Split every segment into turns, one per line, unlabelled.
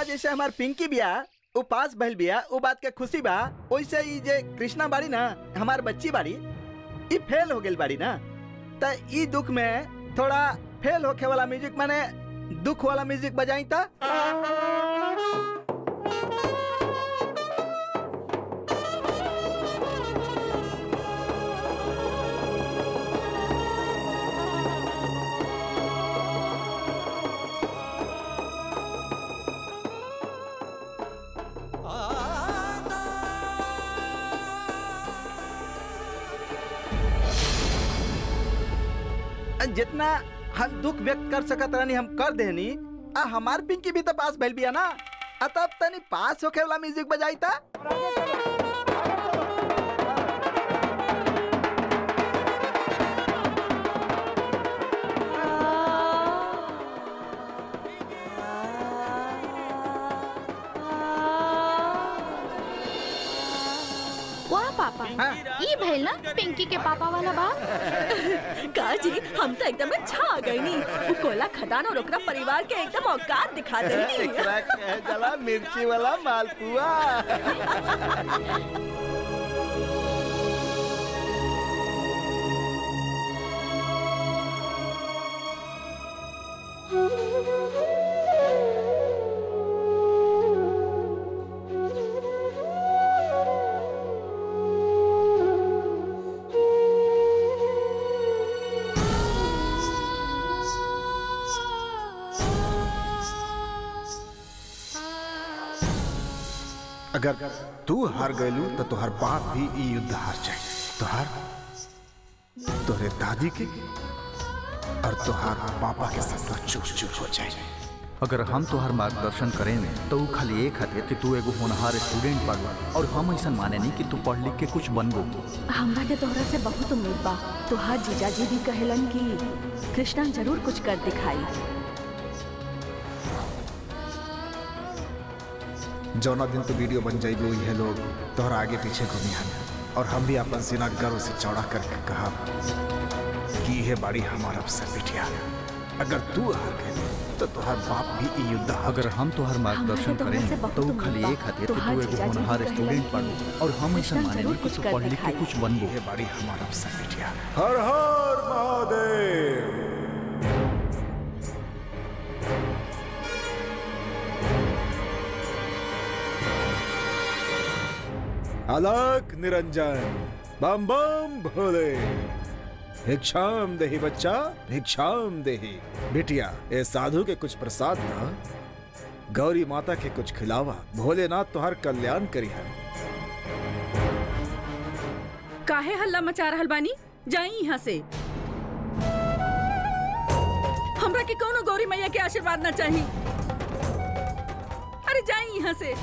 आज जैसे हमार पिंकी बिया उ पास भइल बिया उ बात के खुशी बा वैसे ई जे कृष्णा बाड़ी ना हमार बच्ची बाड़ी ई फेल हो गेल बाड़ी ना त ई दुख में थोड़ा फेल होखे वाला म्यूजिक माने दुख वाला म्यूजिक बजाई ता जितना हम दुख व्यक्त कर सकत रहनी हम कर देनी आ हमार पिंकी भी तो पास भइल बिया ना आ तब तनी पास होखे वाला म्यूजिक बजाई ता
वाह पापा ई भइल ना पिंकी के पापा वाला बात
का जी हम तो एकदम छा गई नी वो कोला खदान और ओकरा परिवार के एकदम औकात दिखा देनी
एकरा कहे जाला मिर्ची वाला मालपुआ
अगर तू हार गयलू तो तोहर बाप भी ई युद्ध हार जाए तोहार तोहरे दादी के और तोहार पापा के सपना चूर चूर हो जाए
अगर हम तोहर मार्गदर्शन करें तो उ खाली एक खातिर कि तू एगो होनहार स्टूडेंट बाड़ू और हम ऐसा माने नहीं कि तू पढ़ लिख के कुछ बनबो
हमरा के तोहरा से बहुत उम्मीद बा तोहार जीजाजी भी कहेलन कि कृष्णा जरूर कुछ कर दिखाई
जौना दिन तो वीडियो बन जाइबो यह लोग तोहरा आगे पीछे घूमियान और हम भी अपन सीना गर्व से चौड़ा करके कहा कि यह बाड़ी हमारा अवसर बिटिया अगर तू हार गए तो तोहर बाप भी ई युद्ध हार
अगर हम तोहर मार्गदर्शन
हमरा के तोहरा से
करें
बहुत
तो उ
उम्मीद
खाली
बा।
एक खातिर कि
तोहार
तू एगो
जीजाजी भी
होनहार
कहेलन
स्टूडेंट
कि
बाड़ू और हम ऐसा
कृष्णा
माने
जरूर
नहीं कि
कुछ
तू
कर
पढ़ लिख के
दिखाई।
कुछ बनबो
यह बाड़ी हमारा अवसर बिटिया हर हर महादेव अलग निरंजन बम बम भोले भिक्षाम देही बच्चा भिक्षाम देही बिटिया ए साधु के कुछ प्रसाद था गौरी माता के कुछ खिलावा भोलेनाथ तुहार कल्याण करी है
काहे हल्ला मचा रहल बानी जाई यहाँ से हमरा के कोनो गौरी मैया के आशीर्वाद ना चाहिए अरे जाई यहाँ से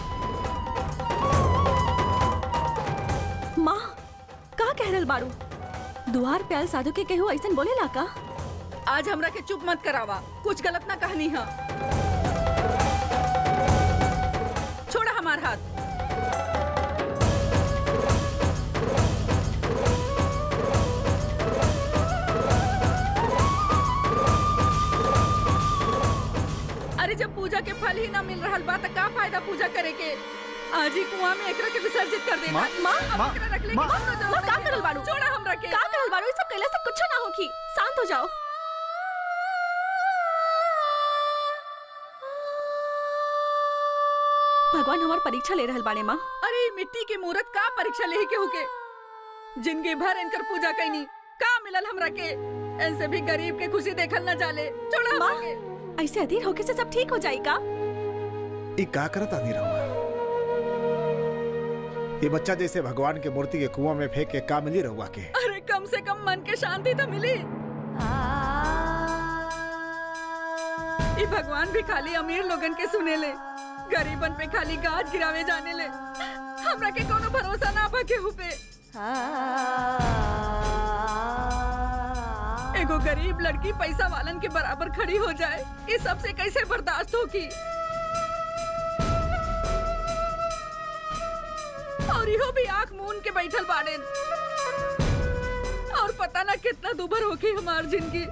माँ का कह रहल बाड़ू दुआर प्याल साधु के केहू ऐसन बोलेला का
आज हमरा के चुप मत करावा कुछ गलत ना कहनी है छोड़ा हमार हाथ अरे जब पूजा के फल ही ना मिल रहल बा त का फायदा पूजा करे के आज ही कुआं में एकरा के विसर्जित कर देना
माँ,
माँ,
अब
माँ,
एकरा रख ले
माँ,
माँ, का करल बाड़ू?
छोड़ा हमरा के
का करल बाड़ू ई सब कैला से कुछ ना होखी शांत हो जाओ भगवान हमार परीक्षा ले रहल बाड़े माँ
अरे ई मिट्टी के मूरत का परीक्षा लेही के होके जिंदगी भर इनकर पूजा कैनी का मिलल हमरा के इनसे भी गरीब के खुशी देखल न जाले छोड़ा हमरा
माँ।
के
ऐसे अधीर होके से सब ठीक हो जाई का
ई का करत आनी रहुआ ये बच्चा जैसे भगवान के मूर्ति के कुआं में फेंक के का मिली रहुआ के
अरे कम से कम मन के शांति तो मिली ई भगवान भी खाली अमीर लोगन के सुने ले गरीबन पे खाली गाज गिरावे जाने ले हमरा के कोनो भरोसा ना बा केहू पे एगो गरीब लड़की पैसा वालन के बराबर खड़ी हो जाए ये सबसे कैसे बर्दाश्त होगी और इहो भी आंख मून के बैठल बाड़े और पता ना कितना दुबर होगी हमार जिंदगी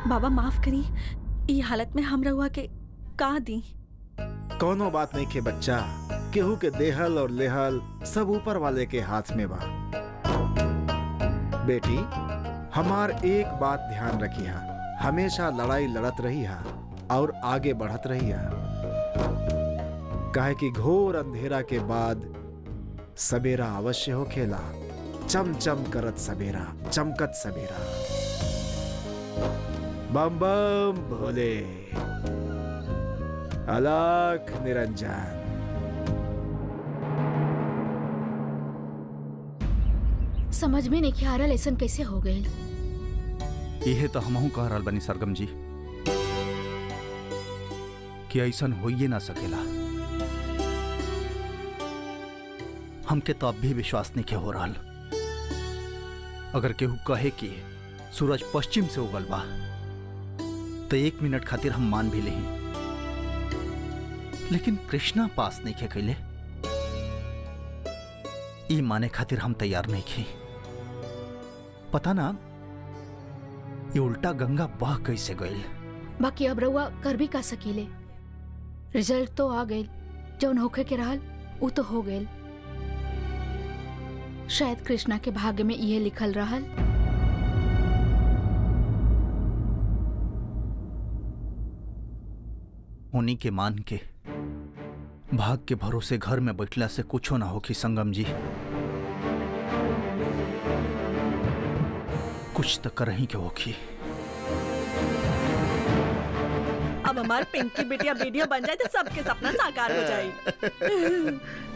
बाबा माफ करी ई हालत में हम रहुआ के का दी
कोनो बात नहीं के बच्चा केहू के देहल और लेहल सब ऊपर वाले के हाथ में बा बेटी हमार एक बात ध्यान रखिया हमेशा लड़ाई लड़त रही हा और आगे बढ़त रही हा काहे कि घोर अंधेरा के बाद सवेरा अवश्य हो खेला चम चम करत सवेरा चमकत सवेरा बम बम भोले अलख निरंजन
समझ में नहीं आ रहा लेसन कैसे हो गए
इहे तो हमहू कह रहल बनी सरगम जी कि ऐसन होइए ना सकेला हमके तो अब भी विश्वास नहीं के हो रहल अगर केहू कहे कि सूरज पश्चिम से उगल बा तो एक मिनट खातिर हम मान भी लेही लेकिन कृष्णा पास नहीं खे कैले ई माने खातिर हम तैयार नहीं खे पता ना ये उल्टा गंगा बह कैसे गईल
बाकी अब रउआ कर भी का सकीले रिजल्ट तो आ गए जौन होखे के रहल उ तो हो गए शायद कृष्णा के भाग्य में ये लिखल रहल
उन्हीं के मान के भाग के भरोसे घर में बैठला से कुछो ना होखी संगम जी कुछ तो कर ही के होखी
अब हमार पिंकी बिटिया वीडियो बन जाए तो सबके सपना साकार हो जाए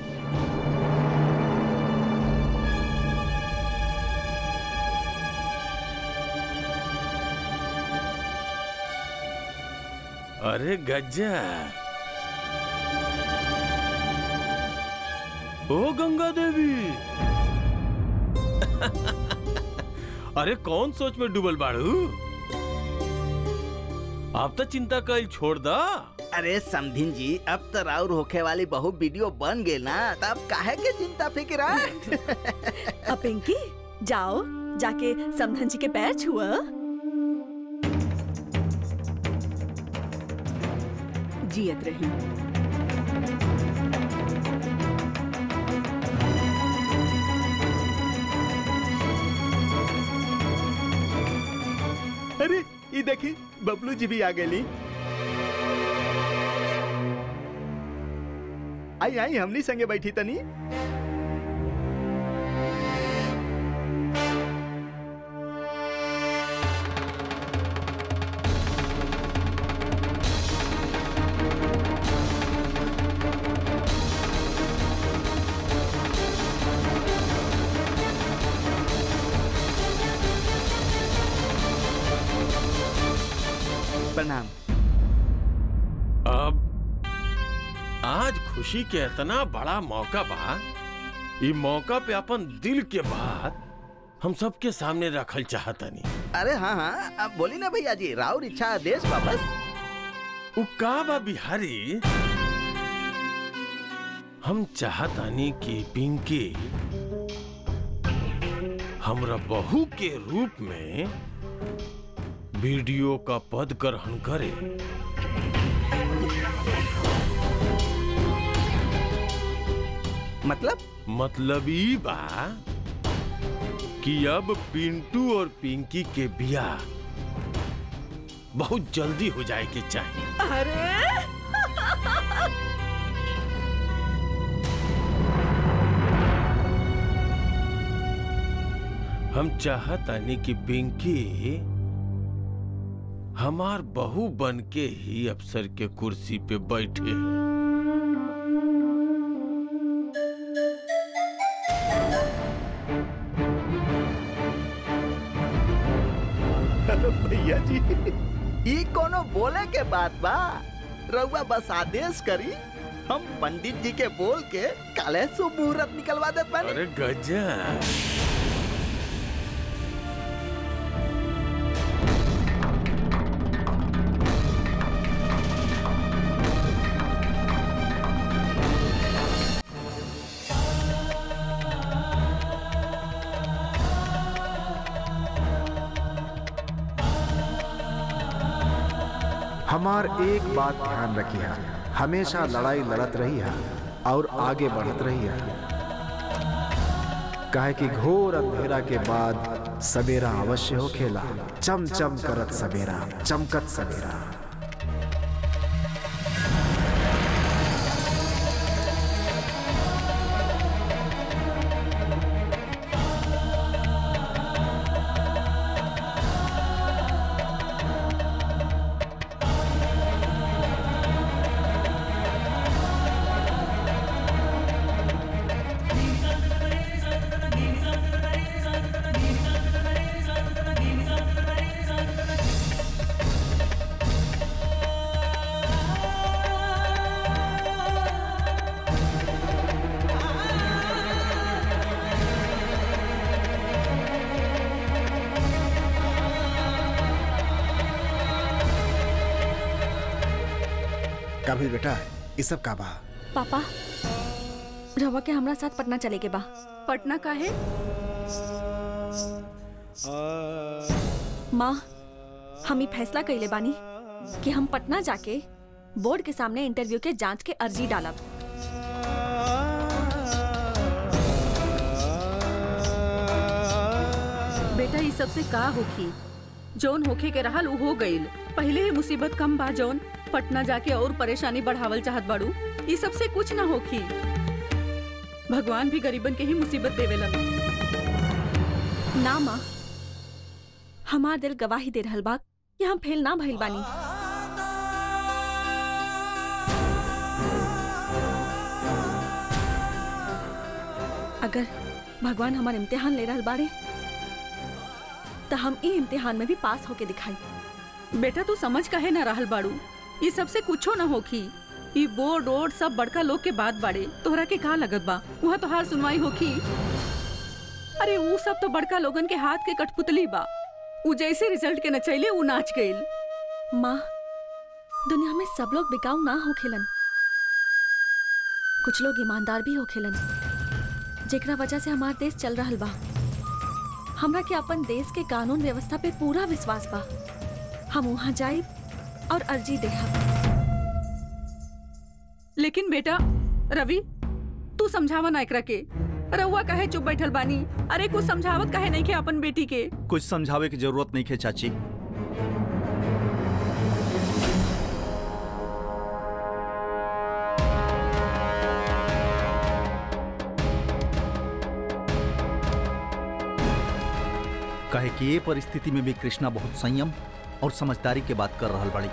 अरे गज्जा ओ गंगा देवी अरे कौन सोच में डूबल बाड़ू आप तो चिंता कल छोड़ दा
अरे समधिन जी अब तो राउर होखे वाली बहु वीडियो बन गई ना तब काहे के चिंता फिक्र है?
अब पिंकी जाओ जाके समधन जी के पैर छुआ जियत रही
अरे ये देखी बबलू जी भी आ गई आई आई हमनी संगे बैठी तनी प्रणाम
अब आज खुशी के इतना बड़ा मौका बा ई मौका पे अपन दिल के बात हम सबके सामने रखल चाहतनी
अरे हाँ हाँ अब बोली ना भैया जी राउर इच्छा आदेश वापस
उ का बा बिहारी हम चाहतानी कि पिंकी हमरा बहू के रूप में वीडियो का पद ग्रहण करे
मतलब
मतलब ई बा कि अब पिंटू और पिंकी के बियाह बहुत जल्दी हो जाए के चाहिए
अरे
हम चाहतानी कि पिंकी हमार बहू बन के ही अफसर के कुर्सी पे बैठे
भैया जी ई कोनो बोले के बात बा रउआ बस आदेश करी हम पंडित जी के बोल के काले शुभ मुहूर्त निकलवा देत बानी
अरे गजा
हमार एक बात ध्यान रखिया हमेशा लड़ाई लड़त रहिया और आगे बढ़त रहिया काहे कि घोर अंधेरा के बाद सवेरा अवश्य हो खेला चम चम करत सवेरा चमकत सवेरा काबिल बेटा ये सब का बा
पापा रवा के हमरा साथ पटना चले के बा
पटना का है
माँ हम ई फैसला कइले बानी कि हम पटना जाके बोर्ड के सामने इंटरव्यू के जांच के अर्जी डालब
बेटा ये सबसे का होखी जौन होखे के रहल उ हो गईल पहले ही मुसीबत कम बा जौन पटना जाके और परेशानी बढ़ावल चाहत बाड़ू ये सबसे कुछ ना होखी भगवान भी गरीबन के ही मुसीबत देवेलन
ना माँ हमार दिल गवाही दे रहल बा कि हम फेल ना भइल बानी अगर भगवान हमार इम्तिहान ले रहल बाड़े तो हम ई इम्तिहान में भी पास होके दिखाई
बेटा तू समझ काहे ना रहल बाड़ू ये सबसे कुछो ना होखी ई बोर्ड ओर्ड सब बड़का लोग के बात बाड़े तोहरा के का लगत बा वहाँ तोहार सुनवाई होखी अरे ऊ सब तो बड़का लोगन के हाथ के कठपुतली बा ऊ जैसे रिजल्ट के नचैले ऊ नाच गईल
माँ दुनिया में सब लोग बिकाऊ ना होखेलन कुछ लोग ईमानदार भी होखेलन जेकरा वजह से हमार देश चल रहल बा हमरा के अपन देश के कानून व्यवस्था पे पूरा विश्वास बा हम वहाँ जाइब और अर्जी देहब
लेकिन बेटा रवि तू समझावा ना एकरा के रउआ काहे चुप बैठल बानी अरे कुछ समझावत काहे नहीं के अपन बेटी के
कुछ समझावे की जरूरत नहीं है चाची कहे कि ये परिस्थिति में भी कृष्णा बहुत संयम और समझदारी के बात कर रहल बड़ी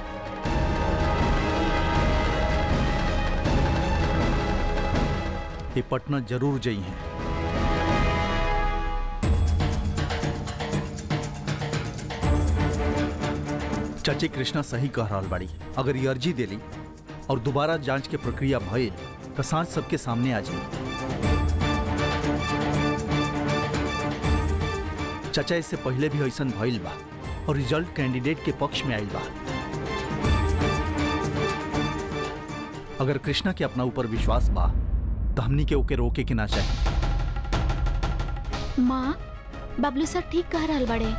ये पटना जरूर जई हैं चाची कृष्णा सही कह रहल बाड़ी अगर ये अर्जी देली और दोबारा जांच के प्रक्रिया भइल तो सांझ सबके सामने आ जाई चाचा इससे पहले भी ऐसा भइल बा और रिजल्ट कैंडिडेट के पक्ष में आइल बा अगर कृष्णा के अपना ऊपर विश्वास बा तो हमनी के ओके रोके के ना चाहिए
माँ बबलू सर ठीक कह रहल बड़े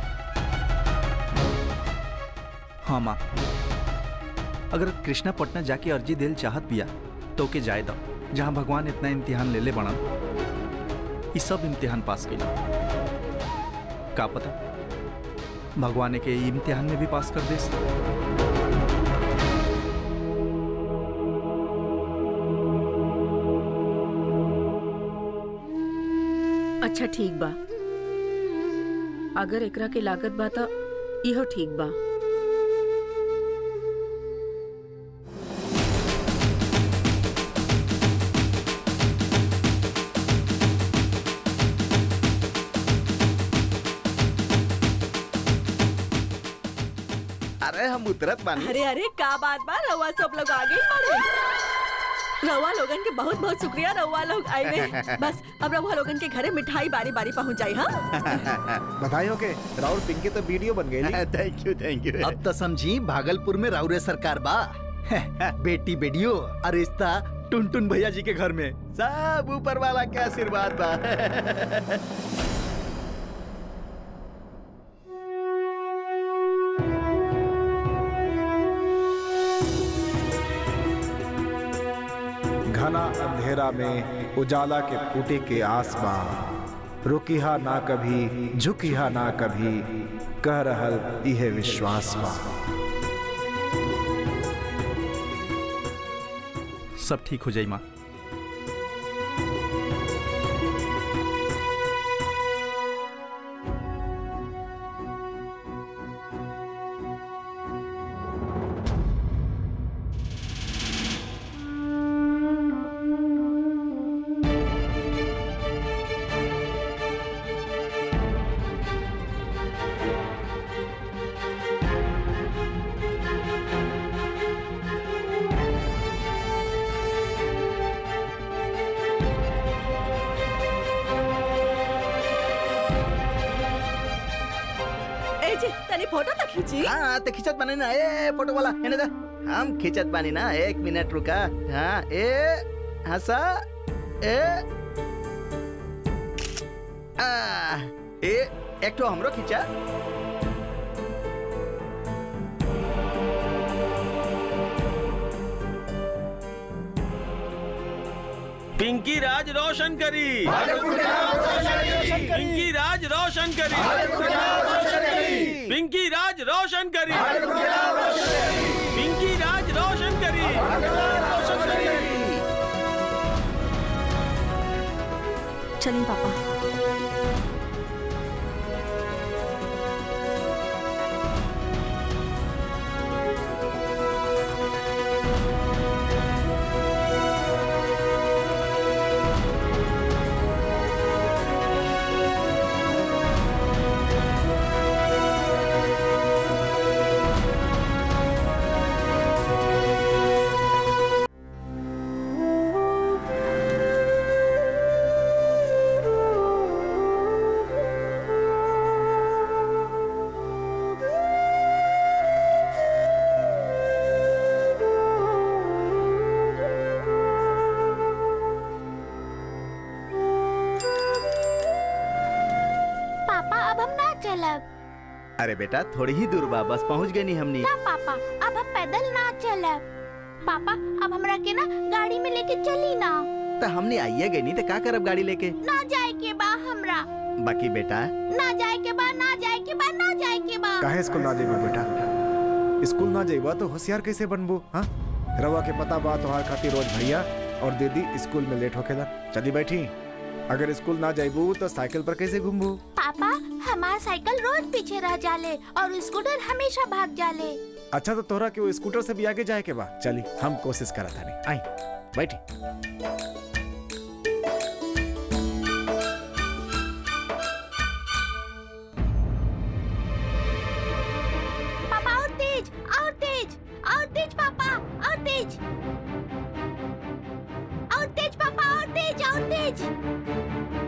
हाँ माँ अगर कृष्णा पटना जाके अर्जी देल चाहत बिया तो ओके जाए दो जहाँ भगवान इतना इम्तिहान ले ले बना ये सब इम्तिहान पास कैला का पता भगवान के ई इम्तिहान में भी पास कर देस
अच्छा ठीक बा अगर एकरा के लागत बा त इहो ठीक बा
अरे हम उतरत बानी
अरे अरे का बात बा रउआ सब लोग आगे ही बढ़े रउआ लोगन के बहुत बहुत शुक्रिया रउआ लोग आए बस अब रउआ लोगन के घरे मिठाई बारी बारी पहुंच जाई हाँ
बधाई हो के राहुल पिंकी तो वीडियो बन गई
थैंक यू थैंक यू
अब तो समझी भागलपुर में राउरे सरकार बा बेटी बेटियो और रिश्ता टुन टुन भैया जी के घर में
सब ऊपर वाला के आशीर्वाद बा
अंधेरा में उजाला के फूटे के आसमां रुकिहा ना कभी झुकिहा ना कभी कह रहल इहे विश्वास बा
सब ठीक हो जाई माँ
ए जी तनी फोटो तो खींची
हाँ तो खिंचत बानी ना ए फोटो वाला एने दा हम खिंचत बानी ना एक मिनट रुका हाँ ए हंसा ए आ ए एक तो हमरो खिंचा
पिंकी राज रोशन करी पिंकी राज रोशन करी पिंकी राज रोशन करी पिंकी राज रोशन करी
चलिए पापा
पापा अब हम ना चलब
अरे बेटा थोड़ी ही दूर बा बस पहुंच गए नी हमनी
ना पापा अब हम पैदल ना चलब पापा अब हमरा के ना गाड़ी में लेके चली ना
तो हमने आइए गई नी तो का करब गाड़ी लेके
ना जाए के बा हमरा
बाकी बेटा
ना जाए के बा ना जाए के बा ना जाए के बा
काहे स्कूल ना जेबो बेटा स्कूल ना जेबा तो होशियार कैसे बनबो हाँ रवा के पता बा तोहार खातिर रोज भैया और दीदी स्कूल में लेट होखेला चली बैठी अगर स्कूल ना जाइबू तो साइकिल पर कैसे घूमबू
पापा हमार साइकिल रोज पीछे रह जाले और स्कूटर हमेशा भाग जाले
अच्छा तो तोहरा के वो स्कूटर से भी आगे जाए के बा चली हम कोशिश करा था आई बैठी
पापा और तेज और तेज और तेज पापा और तेज और तेज पापा और तेज और तेज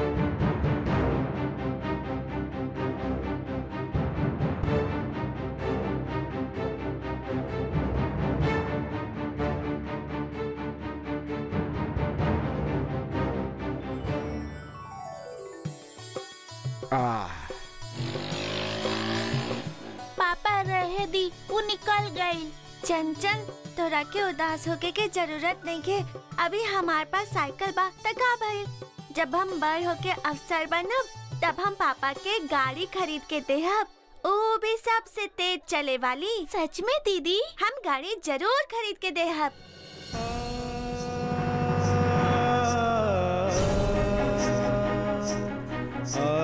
आ
पापा रहे दी वो निकल गई
चंचल तोरा के उदास होके के जरूरत नहीं के अभी हमारे पास साइकिल बा त का भइल जब हम बड़ होके अफसर बनब तब हम पापा के गाड़ी खरीद के देहब वो भी सबसे तेज चले वाली
सच में दीदी
हम गाड़ी जरूर खरीद के देहब
आ